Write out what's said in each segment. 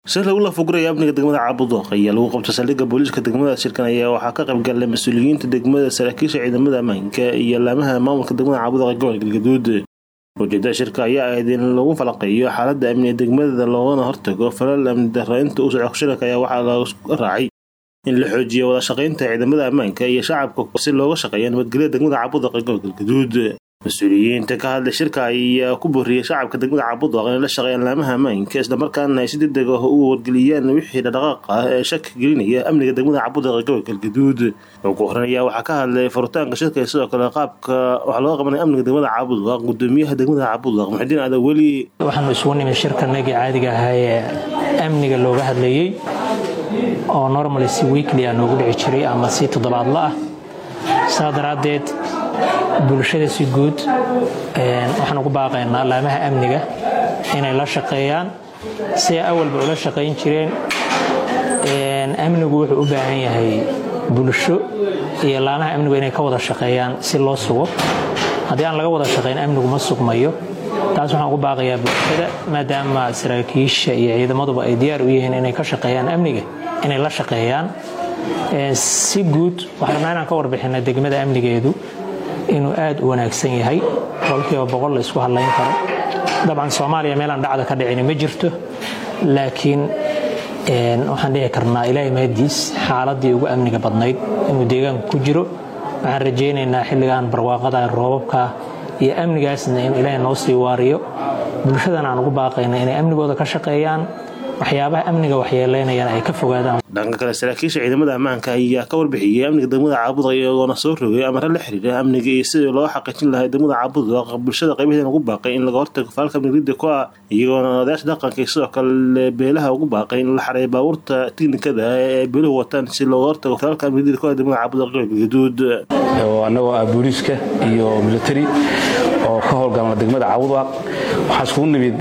shir lagu lafuguraya amniga degmada caabuduq ayaa lagu qabtay saldhigga booliiska degmada shirkan ayaa waxaa ka qayb galay mas-uuliyiinta degmada saraakiisha ciidamada ammaanka iyo laamaha maamulka degmada caabuduq ee gobolka galgaduud ujeedada shirka ayaa ahayd in lagu falaqeeyo xaalada amniga degmada loogana hortago falal amni darro inta uu socdo shirka ayaa waxaa laga raacay in la xoojiyo wada shaqaynta ciidamada ammaanka iyo shacabka si looga shaqeeyo nabadgelyada degmada caabuduq ee gobolka galgaduud mas-uuliyiinta ka hadlay shirka ayaa ku booriyey shacabka degmada caabuduq inay la shaqeeyaan laamaha ammaanka islamarkaana ay si degdeg ah u wargeliyaan wixii dhaqdhaqaaq ah ee shaki gelinaya amniga degmada caabuduq ee gobolka galgaduud ugu horan ayaa waxaa ka hadlay furitaanka shirka sidoo kale qaabka waxaa looga qabanaya amniga degmada caabuduq gudoomiyaha degmada caabuduq muxudiin aada weli waxaanu isugu nimid shirkanagii caadiga ahaa ee amniga looga hadlayey oo normally si weekly ah noogu dhici jiray ama si toddobaadla ah saa daraaddeed bulshada si guud waxaan ugu baaqaynaa laamaha amniga inay la shaqeeyaan si ay awalba ula shaqayn jireen amnigu wuxuu u baahan yahay bulsho iyo laamaha amnigu inay ka wada shaqeeyaan si loo sugo haddii aan laga wada shaqayn amnigu ma sugmayo taas waxaan ugu baaqayaa bulshada maadaama saraakiisha iyo ciidamaduba ay diyaar u yihiin inay ka shaqeeyaan amniga inay la shaqeeyaan si guud waxaan rabnaa inaan ka warbixina degmada amnigeedu inuu aad u wanaagsan yahay boqolkiiba boqol la isku hadlayn karo dabcan soomaaliya meelaan dhacda ka dhicini ma jirto laakiin waxaan dhihi karnaa ilaahay mahadiis xaaladii ugu amniga badnayd inuu deegaanku ku jiro waxaan rajaynaynaa xilligan barwaaqada roobabka iyo amnigaasna inuu ilaahay noo sii waariyo bulshadana aan ugu baaqayna inay amnigooda ka shaqeeyaan waxyaabaha amniga waxyeelaynayana ay ka fogaadaan dhanka kale saraakiisha ciidamada ammaanka ayaa ka warbixiyey amniga degmada caabuduq iyagoona soo rogay amare la xiriira amniga iyo sidii loo xaqiijin lahaa degmada caabuduq bulshada qaybaheedana ugu baaqay in laga hortago faalka amnigridda ku ah iyagoona odayaasha dhaqanka iyo sidoo kale beelaha ugu baaqay in la xareeyo baabuurta tiknikada ee beeluhu wataan si looga hortago faalka amnigridda ku ah degmada caabuduq galgaduud annagoo ah booliiska iyo military oo ka howlgalna degmada caabuduq waxaa iskugu nimid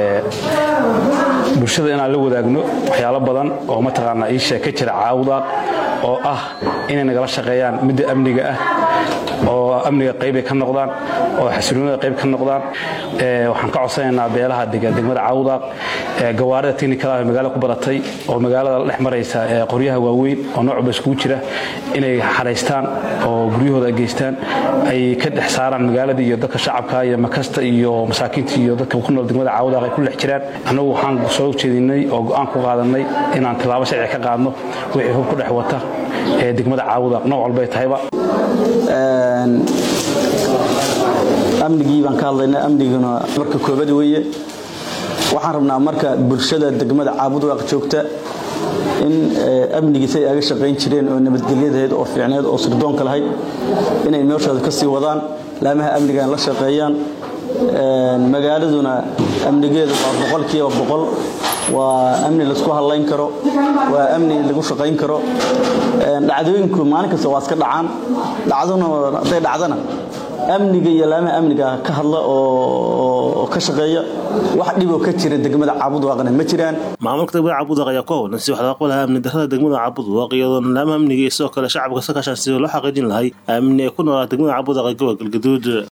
bulshada inaan la wadaagno waxyaalo badan oo mataqaanaa ii sheeg ka jira caawdaaq oo ah inay nagala shaqeeyaan midda amniga ah oo amniga qaybay ka noqdaan oo xasiloonida qayb ka noqdaan waxaan ka codsanaynaa beelaha degan degmada caawdaaq gawaarida technikada ah magaalada ku badatay oo magaalada la dhex maraysa qoryaha waaweyn oo noocba iskugu jira inay xaraystaan oo guryahooda ay geystaan ay ka dhex saaraan magaalada iyo dadka shacabka iyo makasta iyo masaakiinta iyo dadka ku nool degmada caawdaaq ay ku dhex jiraan annagu waxaan soo jeedinay oo go'aan ku qaadanay inaan tilaabo sharci ka qaadno wixii hub ku dhex wata ee degmada caawdaaq nooc walbay tahayba amnigii baan ka hadlaynaa amniguna marka koobad weeye waxaan rabnaa marka bulshada degmada caabudwaaq joogta in amnigiisa ay aga shaqayn jireen oo nabadgelyadahayd oo fiicneed oo sirdoonka lahayd inay nooshooda ka sii wadaan laamaha amnigan la shaqeeyaan magaaladuna amnigeedu waa boqolkiiba boqol waa amni laisku hadlayn karo waa amni lagu shaqayn karo dhacdooyinku maalin kasta waa iska dhacaan dhacduna hadday dhacdana amniga iyo laamaha amniga ka hadla oo ka shaqeeya wax dhiboo ka jira degmada caabudwaaqna ma jiraan maamulka degmada caabuduq ayaa ku howlan si wax laga qabalaha amni darrada degmada caabuduq iyadoona laamaha amniga iyo sidoo kale shacabka sakashaan sidii loo xaqiijin lahay amni ay ku noolaa degmada caabuduq ee gobolka galgaduud